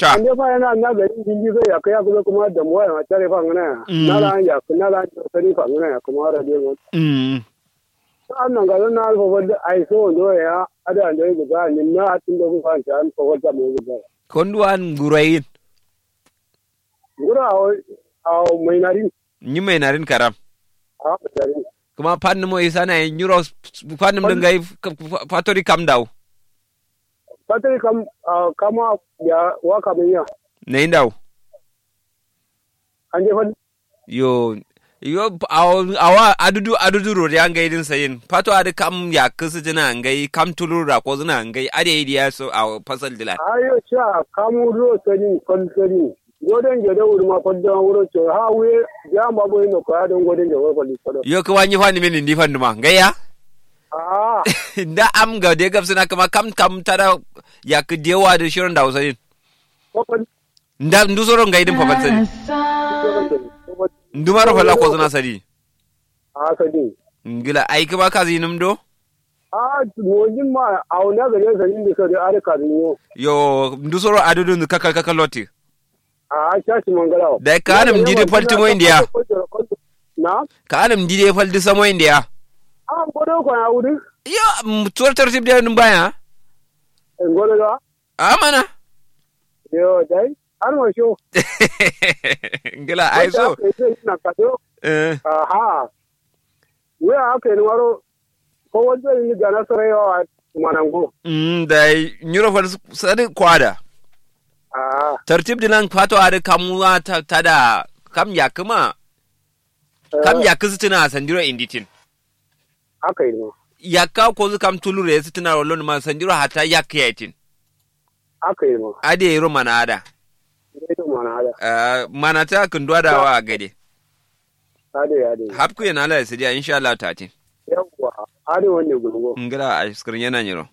cha ande fa yana na gari jinji zai ya kai kuma kuma da mu ya tare fa ngana Mm. na la ya na la sani fa ngana kuma ra de mu mm an nan ga na alfa wanda ai so do ya ada da ga ga ni na tun da ku fa ta an fa wata mu ga konduan gurayin gura a a mai nari nyi mai narin karam a dari kuma pannu mo isana e nyuro pannu Pan- ngai fatori kam daw fatari kam ah, kama ya waka mun ya ne daw an je fa yo yo aw- awa adudu adudu ro ya ngai din sayin fato ade kam ya kusu jina ngai kam tulur ra ko zina ngai ade idiya so a fasal dilan ayo cha kamu ro sani kon sani goden je da wuri ma kon da wuro ce ha we ya ma boy no ka don goden je wuro ko ko yo ko wanyi fani min ndi fandu ma ngai ya ah da am ga de gab sina kama kam kam tada ya ku dewa da shirin da usayin ko ko nda ndu soro ngai din fa sadi ndu maro fala ko zina sadi a sadi ngila ai kuma ka zinum do a mojin ma a wani gare sani da sai are ka yo yo ndu soro adudu ndu kakal kakal loti a shashi mangala Da ka hana mu ji da falti mo indiya. na ka anam dide fal di samo india a godo ko ya wuri yo tuwar tartib da nun baya en godo da amana yo dai har mo sho ngila ai so na ka do eh aha we aka ni waro ko wanda ni ga nasara yawa manango mm dai nyuro fal sadi kwada ah tartib dilan fato ada kamuwa ta tada kam ya kuma kam ya kusitina sandiro inditin aka yi no yakka ko zu kam tulure sitina rolon ma sandiro hata yakyatin aka yi no ade yero mana ada ne to mana hada Eh, mana ta kundwa da wa gade ade ade hapku yana la sidia insha Allah tati yawa ade wanne gurgo ngira a skrin yana nyiro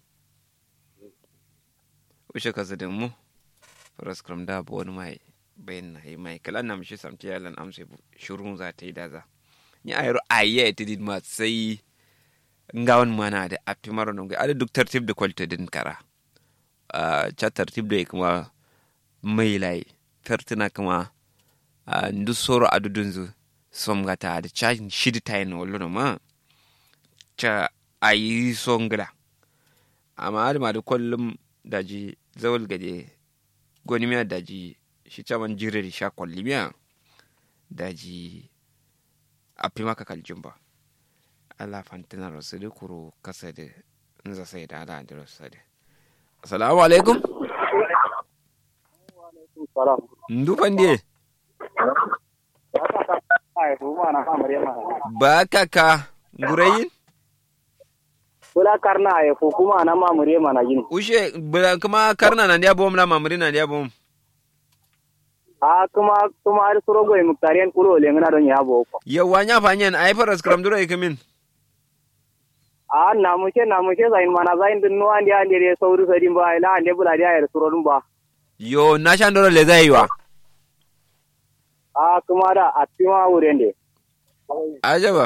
ushe ka zadin mu faraskram da bo wani mai bayan na yi mai kalan na mishi samti yalan amsa shurun za ta yi da za ni a yaro ayya ta din ma sai ngawan mana da api maro nunga ada duk tartib da kwalta din kara a cha tartib da kuma mai lai tartina kuma a ndu soro adudun zu somgata da cha shidi tayin wallo ma ca a yi songila amma adama da kullum daji zawal gade gwani miya daji shi caman jirar sha kwalli miya daji a fi maka kaljin ba Allah fantina rasu da kuro kasa da nza sai da ala da rasu da assalamu alaikum salam ndu fande ai kuma na kamar yana ba kaka gurayin kula karna ai ko kuma na mamure mana gini ushe bula kuma karna na ndiya bom la mamuri na ndiya bom a kuma kuma har suro goy muktariyan kulo le ngana don ya bo ko yawa nya fanyen ai faras kram dura ikamin a na muke na muke zain mana zain din no andi andi re sauru sadin ba ila andi bula dia ya suro dun ba yo na shan dora le zai wa a kuma da a tima wurende ajaba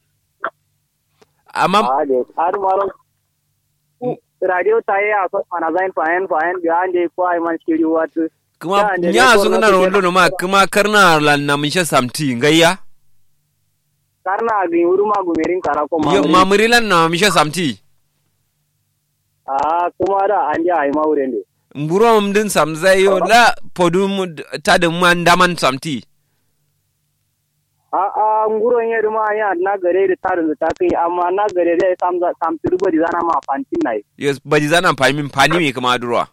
amma a de har maro radio taye a so mana zain fahen fahen ga andi ko ai man shiri wat kuma Ya, da nya dai su gwamnati na ke- rondo ma kuma karna lan na mishe samti ngayya karna gi uruma gumerin kara ko yo mamuri mamuri lan na mishe samti a kuma da andi ai ma wurende mburo mdin samzai yo la podum tadin man daman samti a a nguron ya duma ya na gare da tarin da ta kai amma na gare da sam sam turbo di zana ma fantin nai yo baji zana fahimi fani mi kuma durwa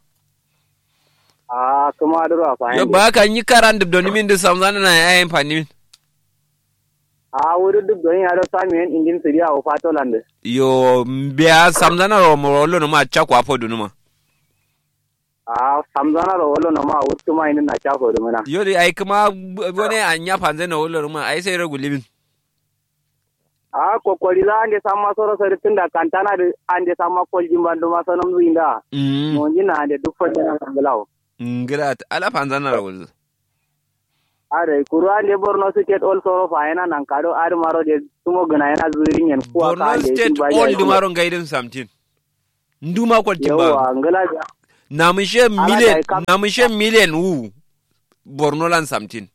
a kuma da ruwa fa yo ba kan yi karan dub doni min da samzana na yayin fani min a wuri duk don ya da sami yan injin su dia o fatoland yo biya samzana ro mo rollo no ma chakwa podu no ma a samzana ro wolo na ma wutu ma inin na chafo da mana yo dai ai kuma wani anya fanzai na rollo no ma ai sai ragu libin a kokori za ande samma soro sori tunda kantana da ande samma koljin bandu ma sanam zuinda mm mo jina ande duk fa jina ngalaw ngira ala fanzana ro are kuru ande borno state all soro fa yana nan kado ar maro de tumo gana yana zurin yan kuwa ka Borno ande State all dumaro gaidin samtin. Nduma kwalti ba. yawa ngala na mishe Ala million da kam- na mishe million wu borno lan samtin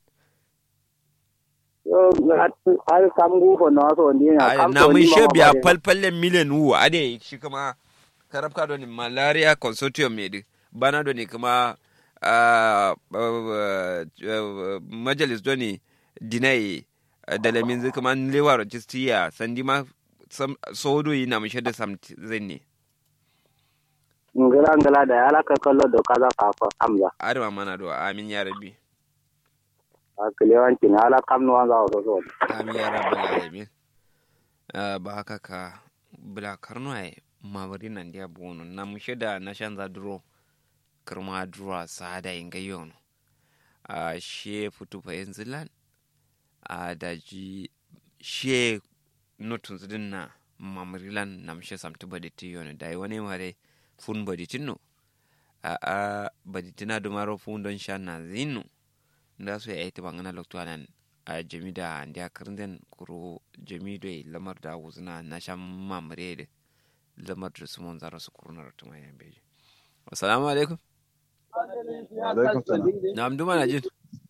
Yo, hat- har kam gufo na wasu wanda yana Ai, kam na to ni mishe ma biya ba- falfalle million wu ade shi kuma karabka do ni malaria consortium ne di bana do ni kuma ah, ah, ah, majalis do ni dinai da lamin zai kuma lewa registiya sandi ma sam- sodo yi na mishe da samti zai ne ngala ngala da ala ka kallo do kaza ka fa amza adama mana do amin ya rabbi akiliwanci na ala kam no wanza wasu so amin ya rabbal alamin Ah, ba haka ka bula karno ai mabari nan dia bono na mushe da na shanza duro kirma duro sada inga yono a she futu fa yanzilan a daji she notun zidin na mamarilan na mushe samtu baditi yono dai wani mare fun baditin no a a baditina dumaro fun don shan na zinu nda so ya ita bangana lokto anan a jami da ndiya kirnden kuro jami do lamar da wuzna na shan mamare da lamar da su mun zara su kurnar tuma yan beji assalamu alaikum alaikum salam na amdu mana jin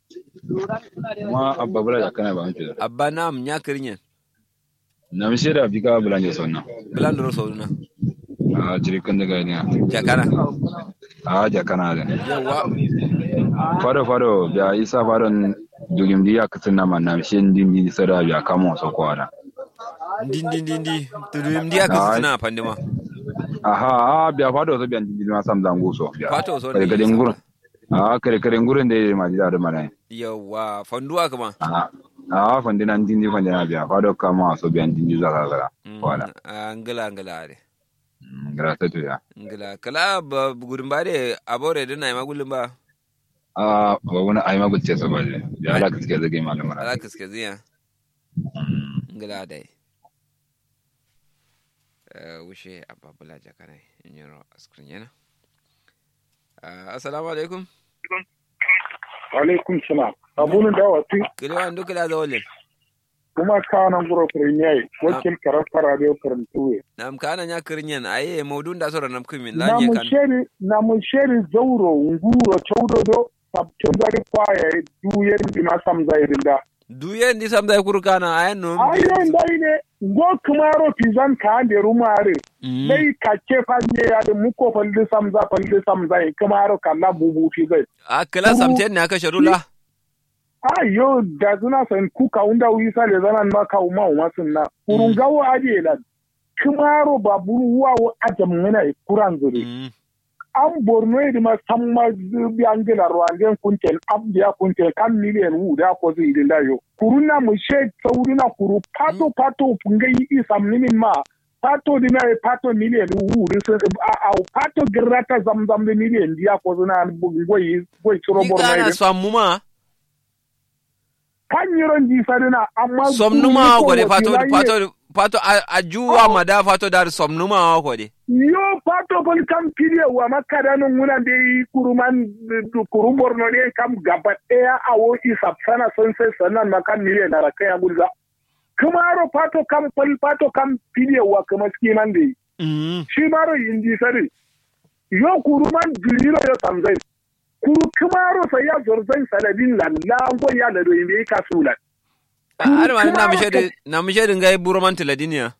ma abba bula da kana ba hanci da abba na am nya kirinyen na mi sheda bi ka bula ne sonna bilan da rosa na a jiri kan daga ne jakana a ja kana da yawa fado fado biya isa fadon dugim di akasin na man na mi shen din di sada biya kamo so ko ada din din din di tudum ndiya ka Ai. suna pandima aha a biya fado so biya din di ma sam zango so biya Fato so kare ne kare isa. ngurun a kare kare ngurun da ma ji da mana yawa fanduwa kuma a a fandina din di fandina biya fado kamo so biya din di zaka gara Mm, wala a ngala ngala de grasa to ya ngala kala ba gudun ba de abore da na ma gulun ba a ba wani ai ma gutse so ba biya ala kaske zage malama ala kaske ziya ngala dai Eh, wushe ababula jakana inyoro askrin yana Ah, assalamu alaikum alaikum salam abunu da wati kile wa ndu kila zawolin kuma kanan guro premier wakil karafta radio karantuwe nam kana nya kirinyen aye maudun da sora nam kumin la na nye mu kan sheri na mu sheri zauro nguro chaudodo sabtin dari kwaya duyen bima samza irinda duye ndi samda kuru kana aye no ayo ndai ne ngo kumaro pizan ka ande rumare dai kake fanye ya da muko falli samza falli samza kumaro kala bubu fi zai akala samten ne aka sharula ayo da zuna san kuka unda wisa le zanan ma ka uma uma sunna kurun gawo aje la kumaro baburu wa adam ngana kuran zuri Mm. an borno idi ma samma bi angela rwanden kuntel abdiya kuntel kan miliyan wu da ko zai da yo kuruna mu she saurina kuru pato pato pungai isam nimin ma pato dina e pato miliyan wu da a a pato girata zamzam da miliyan diya ko zuna goyi goyi chiro Ni borno kana idi sammuma kan yiron di sadina amma somnuma ko de pato wakilan ye- pato pato a- ajuwa mada pato dar somnuma ko de yo pato bol kam piliye wa makada no nguna de kuruman du kuru borno ne kam gaba daya awo isap sana son sai sanan makan miliye na rakaya gulza kumaro pato kam pal pato kam piliye wa kuma skinan de Mm. shi maro yindi sari yo kuruman jiliro yo samzai kuru kumaro sai ya zorzai saladin lalla ngo ya da do yimbe kasulan har ma na Kuma mishe ka- de na mishe de ngai buroman tiladinia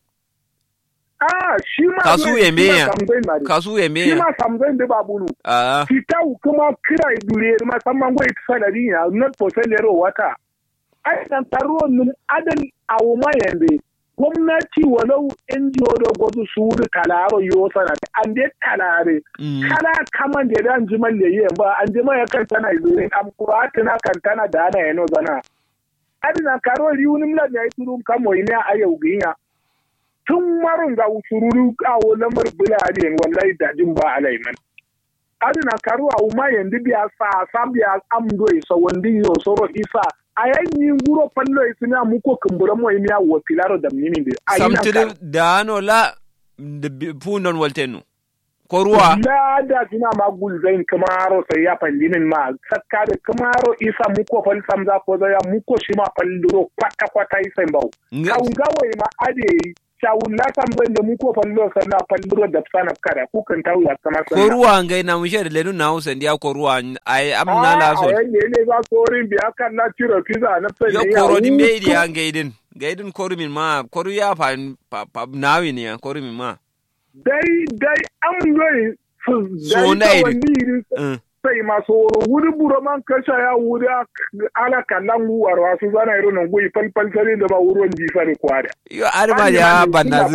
ah shi ma Kasu shi yembe ma ya. samzai mari. kasu ya shi me ma samzai da babunu a fitau kuma kira dure musamman gwai ta sanadi ya not for salero wata ai nan taro nun adal awo ma yande gwamnati walau NGO da gwazu su wuri kalaro yo sana an dai kalare Mm. kala kaman da dan jiman da yi ba an jima ya kan tana dure am kurata na kan tana da ana yano zana adina karo riunim la ya turu kamo ina ayau ginya tun marun ga usururu kawo lamar bula ne wallahi dajin ba alaiman adina karu a uma yendi biya sa sa biya amdo isa wandi yo soro isa ayanyi nguro pallo isina muko kumbura mo imiya wo pilaro da mini de samtidi dano la de bi- pundon waltenu ko ruwa la da sina ma gulzain kamaro sai ya pandinin ma sakka da kamaro isa muko fal samza ko da ya muko shi ma falduro kwata kwata isa mbau Nga- kawun gawai ma ade chawun la sam bai da mu ko fallo sana fallo da sana kada ku kan tawu ya kama ko ruwa ngai na mushe da lenu na hausa ndiya ko ruwa ai amna la so a ne ne za korin biya kan na tiro pizza na sai yo koro din be idi an gaidin gaidin koru min ma koru ya fa pa nawi ne koru min ma dai dai am yoyi su So na dai iri. wani Mm. sai masu wuri buro man kasha ya wuri ala kallan wuwar wasu zana irin nan gui falfal sare da ba wurin jifa da kwada yo arma ya bannazu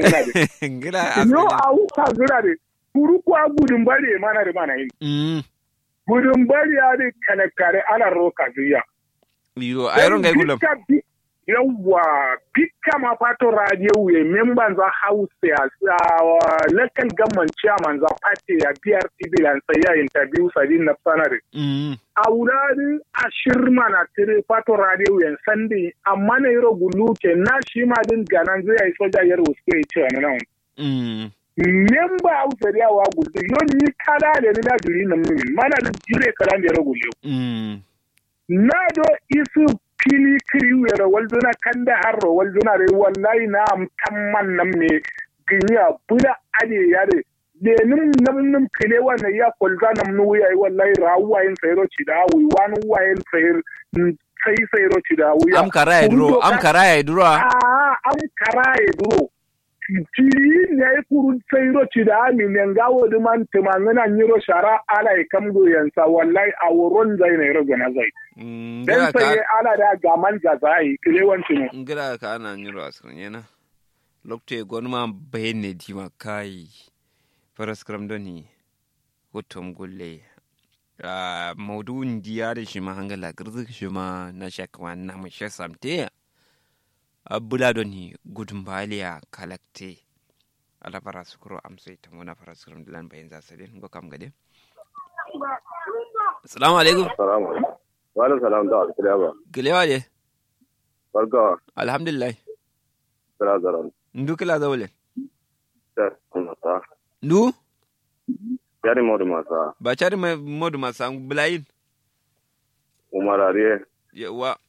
ngira yo a wuka zira de kuru kwa gudun bare mana da mana yin mm gudun bare ya de kalakare ala roka zuya yo ayron ngai gulam yawwa pika ma fato radio we memban za house ya sa local government chairman za party ya BRT bilan sai ya interview sadin na sanare mm a wurare a shirma na tire fato radio yan sandi amma na yiro gulu ke na shi ma din ganan zai yi soja yar wasu ya ce wani nan mm memba hausa da yawa gudu yo ni kada da ni na duri na mun mana da jire kada da yaro gulu mm na do isu fili kiri wera walduna kanda harro walduna re wallahi na am tamman nam ne ginya bula ade yare de num nam num kile wana ya kolza nam nu ya wallahi rawa yin sayro ci da wi wanu wa yin sayr sai sayro ci da wi am karaya duro am karaya duro a am karaye duro tiri ne ya kuru sayro ci da mi ne ngawo de man tumangana nyiro shara ala e kamgo yansa wallahi a woron zai ne rogo na zai mm dan ngira sai ka ala da gaman gazai kilewanci ne ngira ka ana nyiro askan yana lokte gonma bayne dima kai faras kram doni hotom gulle a maudu'in diya da shi ma hangala girzik shi ma na shakwa na mu she samte a bula doni gudun baliya kalakte ala faras kuro amsai ta mona faras kram dilan bayan za sadin go kam gade assalamu alaikum Salamu alaikum. Wa alaikum salam da alkiliya ba. gilewa de Barka alhamdulillah kira zaran. ndu kila zawle Ta masa. ndu Yari modu masa. ba cari mai modu masu bulayin Umar Ariye. yawa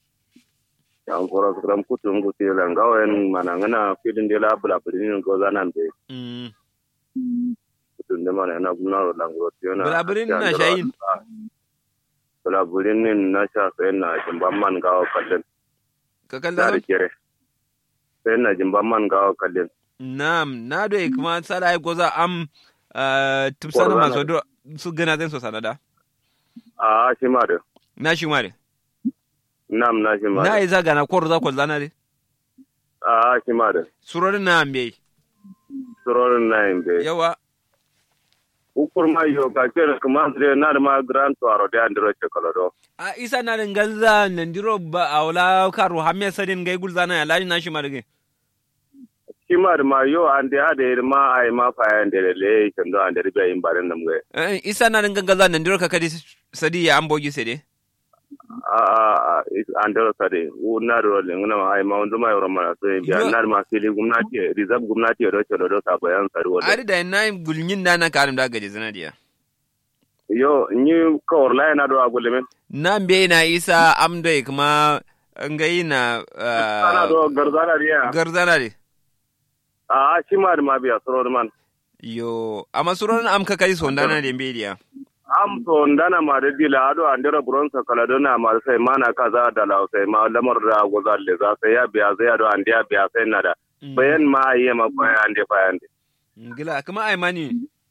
Yan kora su kram kutu ngu ti lan gawen manangana filin de la bula bulin go zanan be. mm. Kutu de mana na gumna ro lan go ti na. Bulaburin na shayin. Bula bulin nin na sha sai na jimban man gawo kallin. ka Da kalla da kere. Sai na jimban man gawo kallin. nam na do kuma sala ai goza am uh, tupsana Korona. maso do su gana zan so sanada A shi ma da. na shi mare Nam na shi ma na da. yi zaga na kwaro za ko zana de A shi ma da. surorin na ambe Surorin na yin be. yawa ukur ma yo ka kere kuma andre na ma grand toaro de andro chocolate a isa na da ganza nan diro ba a wala karo hamme sadin gai gulzana ya laji na shi mare kimar ma yo ande ade ma ai ma fa ande le kendo ande ribe in baran nam ge Eh, isa na da ganza nan diro ka kadi sadi ya ambogi sede a a andro sade u na ro le ngana ma ai ma undu ma yoro ma so biya Yo. na ma fili gumnati reserve gumnati ro cholo do sa bayan sari wala ari da na gulnyin da na karim da gaje zana diya yo ni ko orla na do agule men na mbe na isa amdai kuma ngai na ana uh, do garzana riya garzana de a kimar ma biya soro man yo amma suron am ka kai sondana de mbe diya am to ndana ma de dila ado andero bronsa kala do na ma sai mana kaza da la sai ma lamar da gozalle za sai ya biya sai ado andiya biya sai nada bayan ma yi ma bayan ande bayan de gila kuma ai mani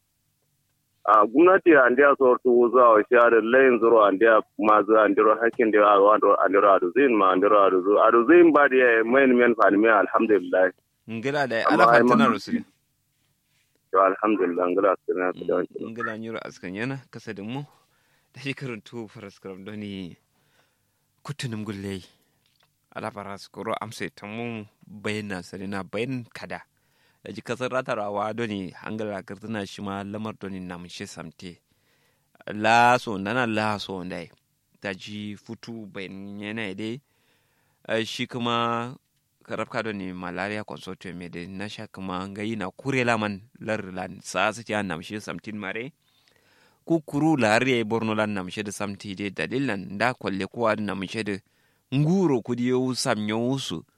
a gwamnati andiya sortu wuza wa share layin zuro andiya ma zu andiro hakkin da a wando andiro adu zin ma andiro adu zu adu zin ba da main men fa ne alhamdulillah ngila da Amma ala ai fatina man- rusuli to alhamdulillah ngala sirna ta da wanki ngila nyuro askan yana kasa da mu da shi karantu faraskram doni kutunum gulle ala faraskuro amse tamu bayna sarina bayan kada da ji kasar ratarawa doni hangala kartuna shi ma lamar doni namun shi samte laso nana laso dai ta ji futu bayan yana dai Eh, shi kuma karabka da ne malaria consortium me de na sha kuma ngai na kure laman lar lan sa su ta nam shi samtin mare ku kuru lar ye borno lan nam shi da samti de dalilan da kwalle ko ad nam shi da nguro ku di yo sam nyo su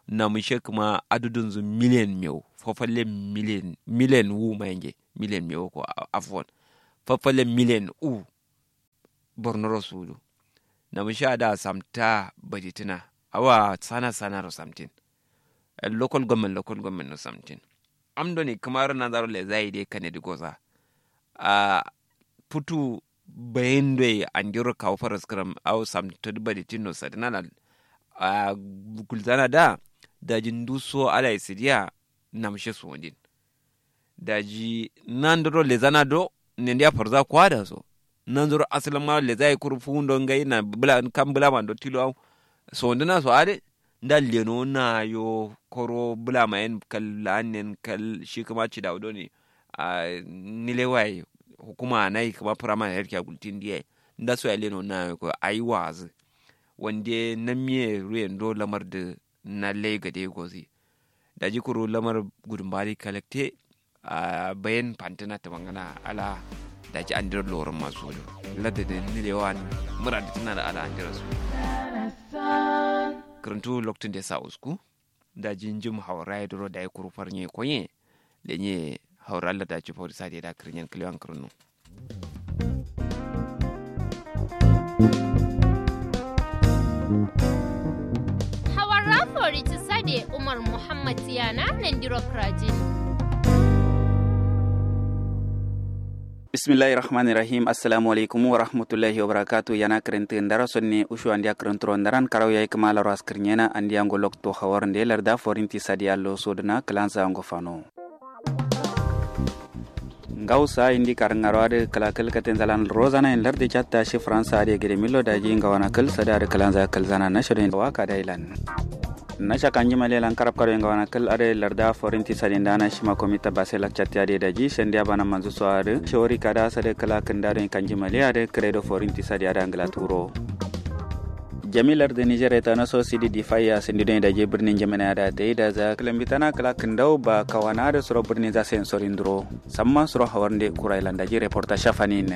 na mushe kuma adudun zu miliyan miyau fafalle miliyan miliyan wu mayenge miliyan miyau ko afwan fafalle miliyan u bornoro sulu na mushe da samta baditina awa sana sana ro samtin Eh, local government local government no samtin amdo ni kamar na zaro le zai dai kane di goza a putu bayende andiro kawo faras kram au samta baditino sadinala a gulzana da daji nduso ala isidia namshe suwandin daji nandoro lezana do nendia parza kwada so nandoro asalan ma leza ikuru fundo ngai na bula kam bula man do tilo au so ndina so ade nda leno na yo koro bula ma en kal lanen kal shi kuma ci da ne a nilewai hukuma nai kuma prama herki agultin die nda so ya leno na yo ko ayi wazi wanda na miye ruyen do lamar da na lega da gozi da ji kuro lamar gudun bari kalakte a bayan fantina ta mangana ala da ji an dira lorin masu wani ladda da nilewa mura da tana da ala an dira su karantu lokacin da ya sa usku da jin jim haura ya duro da ya kuru farnye konye da nye haura Allah da ci fori sa da kirin kiliyan kirinu Hawara fori ti sade Umar Muhammad Tiyana Nandiro Krajin. bismillahi rahmani rahim assalamu alaikum wa rahmatullahi wa barakatu yana karanta ndara sonne ushu andia karantro ndaran karaw yai kamala ras kirnyena andia ngo lokto hawar nde larda forinti sadi allo sodna klanza ngo fano ngawsa indi karangaro ade kalakal katen zalan rozana en larde chatta shi fransa ade gede millo daji ngawana kal sada ade kalanza kalzana na shoden waka dailan na shakanji malelan karab karo nga wana kal are larda forinti sadin dana shima komita basela chatti ade daji sendia bana manzu so ade shori kada sade kala kendaro kanji male ade credo forinti sadi ade angla turo jamilar da niger ta naso sidi di faya sindi don da je birnin jamana da ta yi da za kilambitana kala kindau ba kawana da suro birnin za sen sorin duro samma suro hawarnde kurailan da je reporta shafanin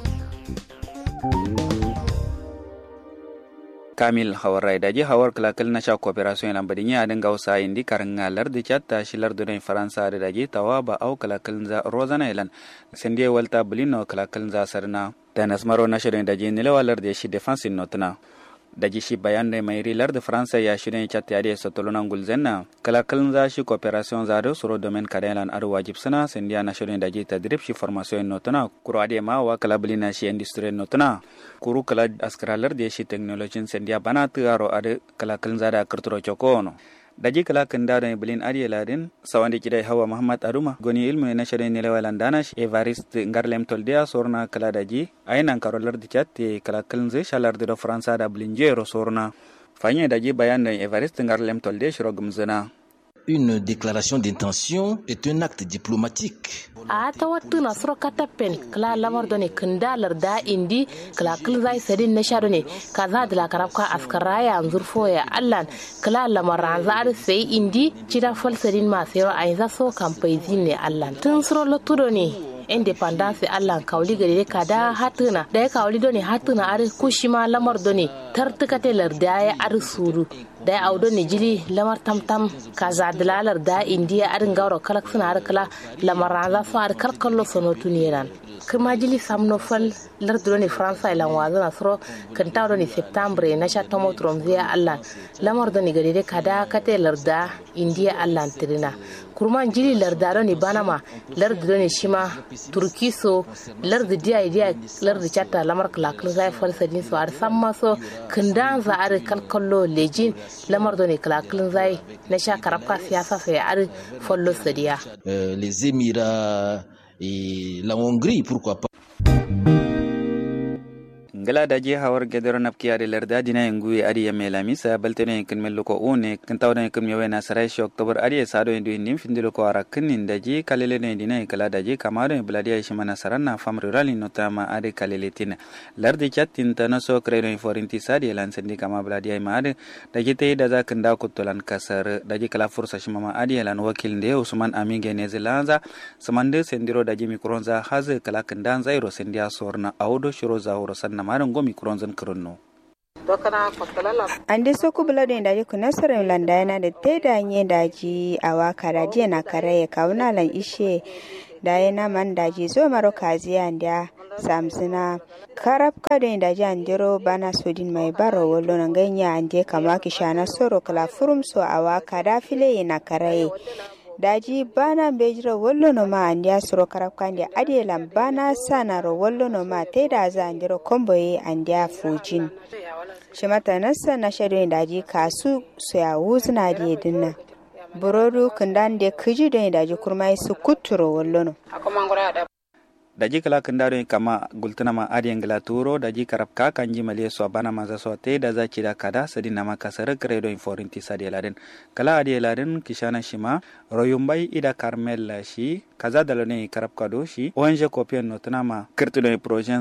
kamil hawar da je hawar kalakal na sha cooperation lan badin ya dinga wasa indi karanga lardi chatta shi lardi don faransa da daje tawa ba au kalakal za rozana ilan sende walta bulino kalakal za sarna da nasmaro na shirin da je nilewa lardi shi defense notna daji shi bayan da mai rilar da faransa ya shirin chatta ya da sotolunan gulzenna kalakal za shi cooperation za da suro domin kadalan ar wajib sana sendia na shirin da je tadrib shi formation notna kuro ade ma wa kalabulina shi industry notna kuru kala askaralar da shi technology sendia bana taro ade kalakal za da karturo chokono daji kala kanda da bilin ariya ladin sawandi kidai hawa muhammad aruma goni ilmu na shirin ne lewalan dana evarist ngarlem toldia sorna kala daji ainan karolar da chat kala kalin zai shalar da faransa da bilin jero sorna fanye daji bayan da evarist ngarlem toldia shiro gumzana Une déclaration d'intention est un acte diplomatique. a ta wattu na suro katapen kala lamar done kindalar da indi kala kil zai sadin na sha done kaza da la karabka askara ya zurfo ya allan kala lamar ran za ar sai indi cida fal sadin ma sai ai za so kampai ne allan tun suro lotto ne independence allah kawli gari ka da hatuna da ya kawli doni hatuna ar kushima lamar doni tartukate lar da ya ar suru da ya audo ne jili lamar tamtam kaza dalalar da indiya arin gauro kalak suna ar kala lamar raza su ar kalkallo sono tuniran kuma jili samno fal lar doni faransa ilan wazo na suro kan tawo doni septembre na sha tomo tromzia allah lamar doni gari ka da kate lar da indiya allah tirina kurman jili lardaro ni banama lardi ne shima turkiso lardi diya diya lardi chatta lamar kalakal zai falsa din so ar samma so kindan za ar kalkallo lejin lamar do ne kalakal zai na sha karafka siyasa sai ar follo sadiya Euh, les Émirats et la Hongrie, pourquoi pas. ngala daji hawar gedero napki ade larda dina ngui adi ya melami sa baltene kin mello ko one kin tawda kin mewe na sarai shi oktober adi sado indu nim findilo ko ara kin daji kalele ne dina kala daji kamado e bladi ay shimana saranna fam rural notama ade kalele tin lardi chatin tana so kredo forinti sadi lan sendi kama bladi ay maade daji te da za kin da kutolan kasar daji kala fursa shimama adi lan wakil nde usman aminge ne zilanza samande sendiro daji mikronza haze kala kin dan zairo sendia sorna audo shiro za horo sanna maran gomi kuronzan kirinno ande soku bulado inda ji kuna sore landa yana da te da nye da ji awaka da ji na kare kauna lan ishe da yana man da ji zo maro kazi anda samsina karab kado inda ji andiro bana sodin mai baro wallo na ganya ande kama kishana soro kala furum so awaka da file yana kare daji bana bejiro wollo no ma andiya soro karab kandi adelan bana sanaro wollo no ma te da za andiro komboye andiya fujin shimata nasa na shado daji kasu su ya wuzna da dinna burodu kundan da kiji don daji kurmai su kuturo wollo no daji kala kindaro kama gultuna ma adiyan gila turo daji karab ka kanji male so bana maza so te da za da kada sadi nama kasar kredo in forinti sadi laden kala adi laden kishana shima royumbai ida karmel shi kaza dalone karab kado shi onje kopian notuna ma kirtudo projet